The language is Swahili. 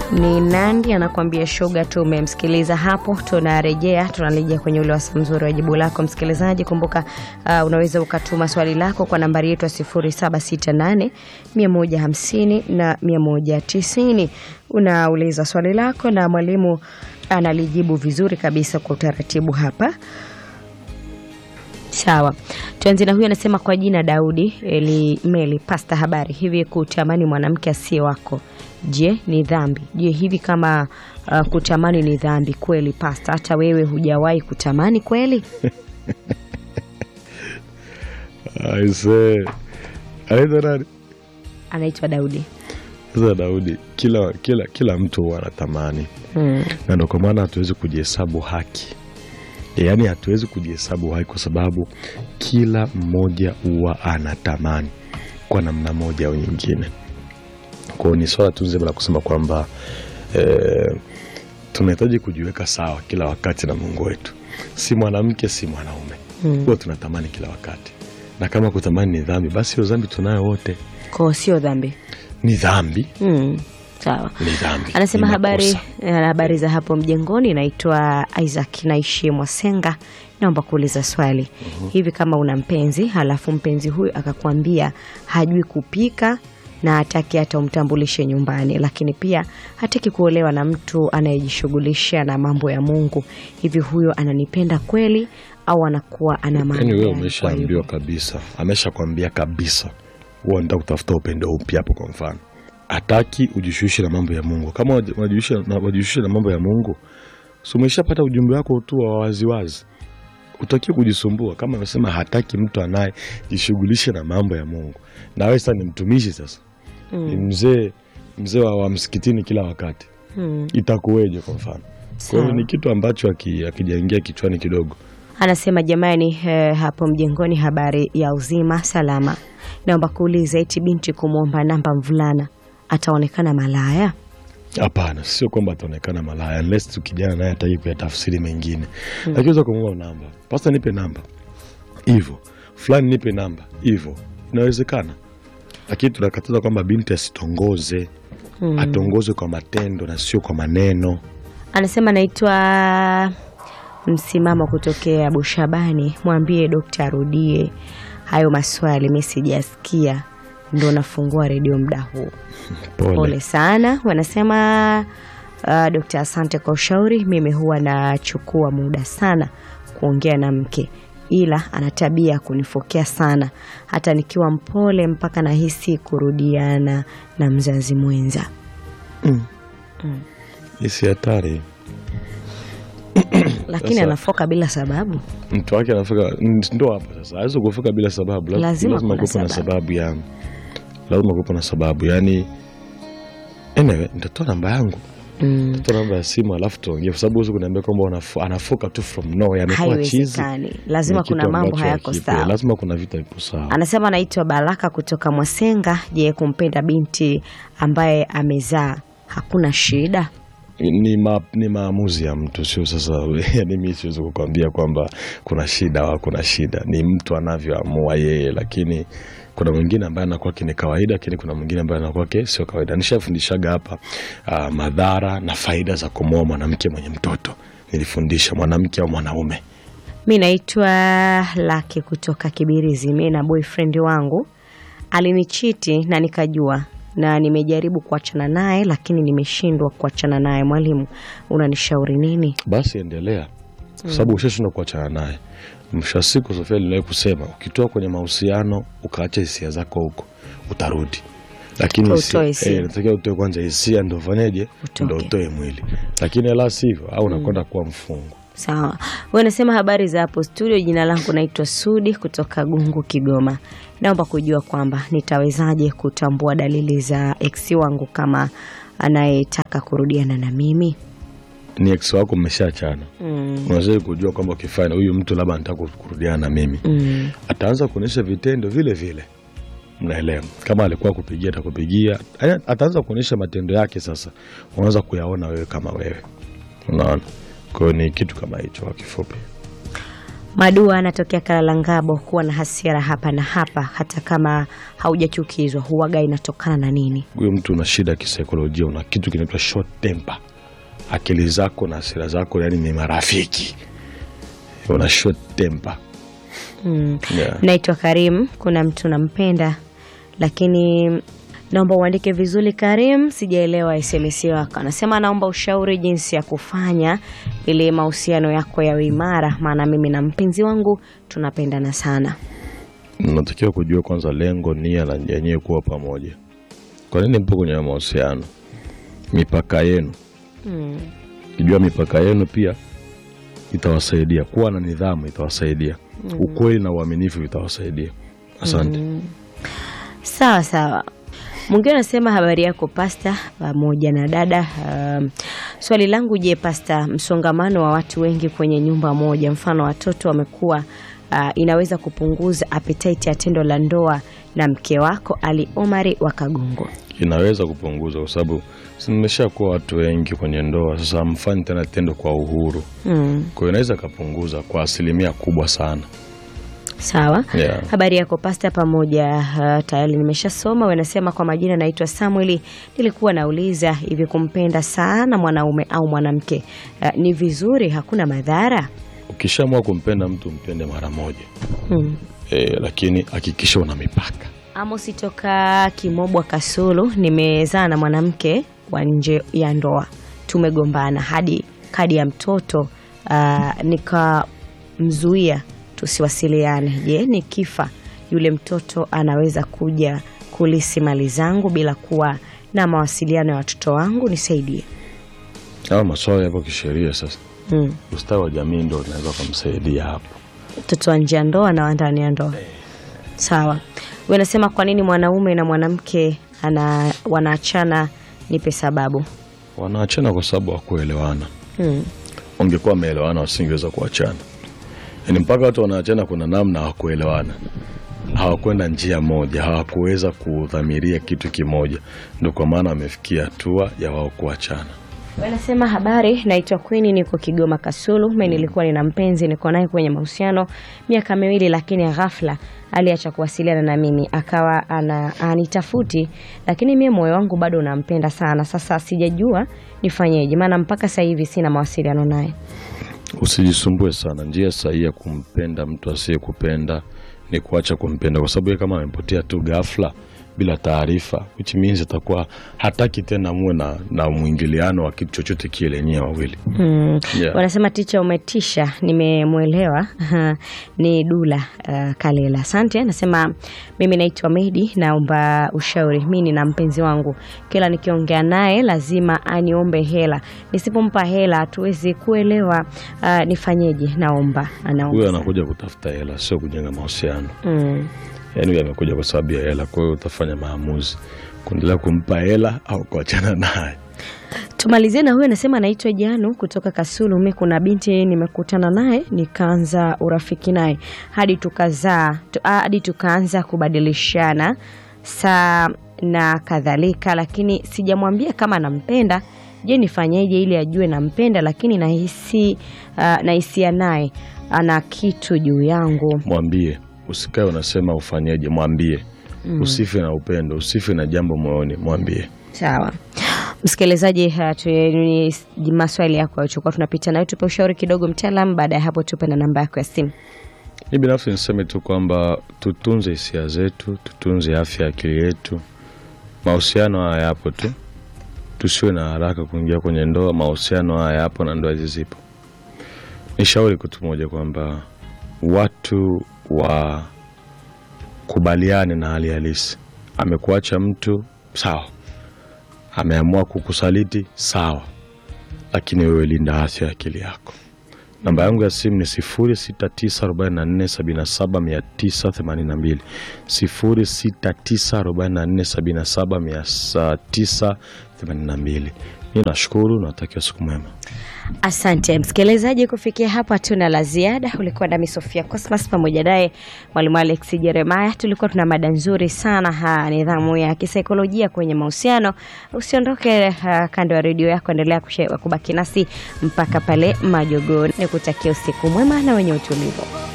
ni Nandi anakuambia shoga. Tumemsikiliza hapo, tunarejea tunarejea kwenye ule wasa mzuri wa jibu lako msikilizaji. Kumbuka uh, unaweza ukatuma swali lako kwa nambari yetu ya 0768 150 na 190. Unauliza swali lako na mwalimu analijibu vizuri kabisa kwa utaratibu hapa. Sawa, tuanze na huyu anasema, kwa jina Daudi Eli Meli Pasta, habari. Hivi kutamani mwanamke asiye wako, je, ni dhambi? Je, hivi kama uh, kutamani ni dhambi kweli, Pasta? Hata wewe hujawahi kutamani kweli? Aise, anaitwa nani? Anaitwa Daudi. Sasa Daudi, kila kila kila mtu huwa anatamani Hmm. na ndio kwa maana hatuwezi kujihesabu haki, yaani hatuwezi kujihesabu haki kwa sababu kila mmoja huwa anatamani kwa namna moja au nyingine. Kwa hiyo ni swala tu zima la kusema kwamba eh, tunahitaji kujiweka sawa kila wakati na Mungu wetu, si mwanamke si mwanaume Hmm. huwa tunatamani kila wakati, na kama kutamani ni dhambi, basi hiyo dhambi tunayo wote, Kwa sio dhambi. ni dhambi, Hmm. Sawa. ni dhambi. Anasema ni habari makosa. eh, habari za hapo mjengoni. Naitwa Isaac naishi Mwasenga, naomba kuuliza swali hivi, kama una mpenzi halafu mpenzi huyu akakwambia hajui kupika na hataki hata umtambulishe nyumbani, lakini pia hataki kuolewa na mtu anayejishughulisha na mambo ya Mungu, hivi huyo ananipenda kweli au anakuwa ana maana Yaani wewe gani kwa umeshaambiwa hivyo? kabisa, ameshakwambia kabisa, huwa nda kutafuta upendo upya hapo. Kwa mfano, hataki ujishughulishe na mambo ya Mungu. Kama waji- wajishughulishe na, wajishughulishe na mambo ya Mungu, si umeshapata ujumbe wako tu wa waziwazi, utakiwa kujisumbua. Kama amesema hataki mtu anayejishughulisha na mambo ya Mungu, na wewe sasa ni mtumishi, sasa ni mzee mzee wa, wa msikitini kila wakati, Hmm. itakuweje? Kwa mfano, kwa hiyo Sawa. ni kitu ambacho aki- akijaingia kichwani kidogo Anasema jamani, eh, hapo mjengoni, habari ya uzima salama. Naomba kuuliza, eti binti kumwomba namba mvulana ataonekana malaya? Hapana, sio kwamba ataonekana malaya unless tu kijana naye ataki kuyatafsiri mengine, lakini weza kumwomba namba, pasta, nipe namba hivyo, fulani nipe namba hivyo, inawezekana. Lakini tunakataza kwamba binti asitongoze, atongozwe kwa matendo na sio kwa maneno. Anasema naitwa msimamo kutokea Bushabani, mwambie dokta arudie hayo maswali, mi sijasikia, ndo nafungua redio muda huu. Pole, Pole sana. Wanasema uh, dokta, asante kwa ushauri. Mimi huwa nachukua muda sana kuongea na mke, ila ana tabia ya kunifokea sana, hata nikiwa mpole mpaka nahisi kurudiana na mzazi mwenza. isi hatari. Lakini Sasa- anafoka bila sababu. Mtu wake anafika, ndo hapo sasa, awezi kufika bila sababu. Laz- Lazima lazima kuna kuwepo na sababu. sababu ya lazima kuwepo na sababu yani. Anyway, nitatoa namba yangu Mm. toa namba ya simu alafu tuongee, kwa sababu huwezi kuniambia kwamba unafu- anafoka tu from nowhere, amekuwa chizi. Haiwezekani, lazima Ni kitu kuna mambo ambacho hayako hakipo. sawa. Lazima kuna vitu havipo sawa. Anasema anaitwa Baraka kutoka Mwasenga. Je, kumpenda binti ambaye amezaa hakuna shida? Ni, ma, ni maamuzi ya mtu, sio sasa. Yani mi siwezi kukwambia kwamba kuna shida au kuna shida, ni mtu anavyoamua yeye, lakini kuna mwingine ambaye anakuwa ni kawaida, lakini kuna mwingine ambaye anakuwa sio kawaida. Nishafundishaga hapa ah, madhara na faida za kumwoa mwanamke mwenye mtoto. Nilifundisha mwanamke au mwanaume. Mi naitwa Laki kutoka Kibirizi. Mi na boyfriend wangu alinichiti na nikajua, na nimejaribu kuachana naye, lakini nimeshindwa kuachana naye. Mwalimu, unanishauri nini? basi endelea, kwa sababu ushashindwa kuachana naye. Mwisho wa siku, Sofia aliwahi kusema ukitoa kwenye mahusiano ukaacha hisia zako huko utarudi, lakini Utoe hisia- hisia. eh, natakiwa utoe kwanza hisia, ndo ufanyeje, Utoke. ndo utoe mwili, lakini la sivyo au unakwenda kuwa mfungo. Sawa, wewe unasema habari za hapo studio. Jina langu naitwa Sudi kutoka Gungu, Kigoma. Naomba kujua kwamba nitawezaje kutambua dalili za ex wangu kama anayetaka kurudiana na mimi. Ni ex wako mmeshaachana, Mm. unaweza kujua kwamba ukifanya huyu mtu labda anataka kurudiana na mimi, Mm. ataanza kuonyesha vitendo vile vile mnaelewa. Kama alikuwa kupigia atakupigia, Aya, ataanza kuonyesha matendo yake. Sasa unaweza kuyaona wewe kama wewe, unaona. Kwa hiyo ni kitu kama hicho kwa kifupi. Madua anatokea Kalalangabo. Kuwa na hasira hapa na hapa, hata kama haujachukizwa, huwaga inatokana na nini? Huyo mtu una shida ya kisaikolojia, una kitu kinaitwa short temper. Akili zako na hasira zako yani ni marafiki, una short temper. Mm. Yeah. Naitwa Karim. Kuna mtu nampenda, lakini naomba uandike vizuri Karim, sijaelewa SMS yako. Anasema naomba ushauri jinsi ya kufanya ili mahusiano yako yawe imara, maana mimi na mpenzi wangu tunapendana sana. Unatakiwa kujua kwanza lengo, nia na yenyewe kuwa pamoja. Kwa nini mpo kwenye mahusiano? Mipaka yenu, Mm. kijua mipaka yenu pia itawasaidia. Kuwa na nidhamu itawasaidia. Ukweli na uaminifu vitawasaidia. Asante. Sawa sawa. Mwingine anasema habari yako pasta, pamoja na dada. Um, swali langu, je, pasta, msongamano wa watu wengi kwenye nyumba moja, mfano watoto wamekuwa, uh, inaweza kupunguza appetite ya tendo la ndoa na mke wako? Ali Omari wa Kagongo. Inaweza kupunguza kwa sababu si mmeshakuwa watu wengi kwenye ndoa, sasa hamfanyi tena tendo kwa uhuru. Mm, Kwa hiyo inaweza ikapunguza kwa asilimia kubwa sana. sawa. Yeah. Habari yako pasta, pamoja. Uh, tayari nimeshasoma. Wanasema kwa majina, naitwa Samueli. Nilikuwa nauliza hivi, kumpenda sana mwanaume au mwanamke uh, ni vizuri? Hakuna madhara? Ukishaamua kumpenda mtu mpende mara moja Hmm. e, lakini hakikisha una mipaka. Amosi toka Kimobwa Kasulu, nimezaa na mwanamke wa nje ya ndoa, tumegombana hadi kadi ya mtoto uh, nikamzuia tusiwasiliane. Je, nikifa yule mtoto anaweza kuja kulisi mali zangu bila kuwa na mawasiliano ya watoto wangu? Nisaidie. Hayo maswala yapo kisheria. Sasa Hmm. ustawi wa jamii ndo unaweza kumsaidia hapo. mtoto wa nje ya ndoa na wa ndani ya ndoa. Sawa. Wewe unasema kwa nini mwanaume na mwanamke ana wanaachana? Nipe sababu. Wanaachana kwa sababu hawakuelewana. Hmm. Wangekuwa wameelewana wasingeweza kuachana. Yaani mpaka watu wanaachana, kuna namna hawakuelewana, hawakwenda njia moja, hawakuweza kudhamiria kitu kimoja, ndio kwa maana wamefikia hatua ya wao kuachana. Wanasema habari, naitwa Queen, niko Kigoma Kasulu. Mimi nilikuwa nina mpenzi, niko naye kwenye mahusiano miaka miwili, lakini ghafla aliacha kuwasiliana na mimi, akawa ana anitafuti, lakini mimi moyo wangu bado unampenda sana. Sasa sijajua nifanyeje, maana mpaka sasa hivi sina mawasiliano naye. Usijisumbue sana. Njia sahihi ya kumpenda mtu asiyekupenda ni kuacha kumpenda, kwa sababu yeye kama amepotea tu ghafla bila taarifa, which means atakuwa hataki tena muwe na, na mwingiliano wa kitu chochote kile nyewe wawili. Hmm. Yeah. Wanasema ticha, umetisha, nimemwelewa. ni Dula uh, Kalela, asante. Anasema mimi naitwa Medi, naomba ushauri. Mi nina mpenzi wangu, kila nikiongea naye lazima aniombe hela, nisipompa hela hatuwezi kuelewa. Uh, nifanyeje? Naomba anaomba. Huyo anakuja kutafuta hela, sio kujenga mahusiano. Mm. Yaani huyo amekuja kwa sababu ya hela, kwa hiyo utafanya maamuzi kuendelea kumpa hela au kuachana naye. Tumalizie na huyu anasema anaitwa Janu kutoka Kasulu. Mi kuna binti nimekutana naye nikaanza urafiki naye hadi tukazaa tu, ah, hadi tukaanza kubadilishana saa na kadhalika, lakini sijamwambia kama nampenda. Je, nifanyeje ili ajue nampenda, lakini nahisi ah, nahisia naye ana kitu juu yangu. Mwambie, usikae unasema ufanyeje, mwambie. Usife na upendo, usife na jambo moyoni, mwambie. Sawa msikilizaji, uh, tu- ni maswali yako yalichokuwa tunapita nayo, tupe ushauri kidogo mtaalam. Baada ya hapo, tupe na namba yako ya simu. Mi binafsi niseme tu kwamba tutunze hisia zetu, tutunze afya ya akili yetu. Mahusiano haya yapo tu, tusiwe na haraka kuingia kwenye ndoa. Mahusiano haya yapo na ndoa hizi zipo. Ni shauri kitu moja kwamba watu wakubaliane na hali halisi. Amekuacha mtu sawa, ameamua kukusaliti sawa, lakini wewe linda afya ya akili yako. Namba yangu ya simu ni 0694779982, 0694779982. Mi nashukuru, natakia siku mwema. Asante msikilizaji, kufikia hapa hatuna la ziada. Ulikuwa nami Sofia Cosmas pamoja naye mwalimu Alex Jeremiah. Tulikuwa tuna mada nzuri sana ha, nidhamu ya kisaikolojia kwenye mahusiano. Usiondoke ha, kando ya redio yako, endelea kushe- kubaki nasi mpaka pale majogoo. Nikutakia usiku mwema na wenye utulivu.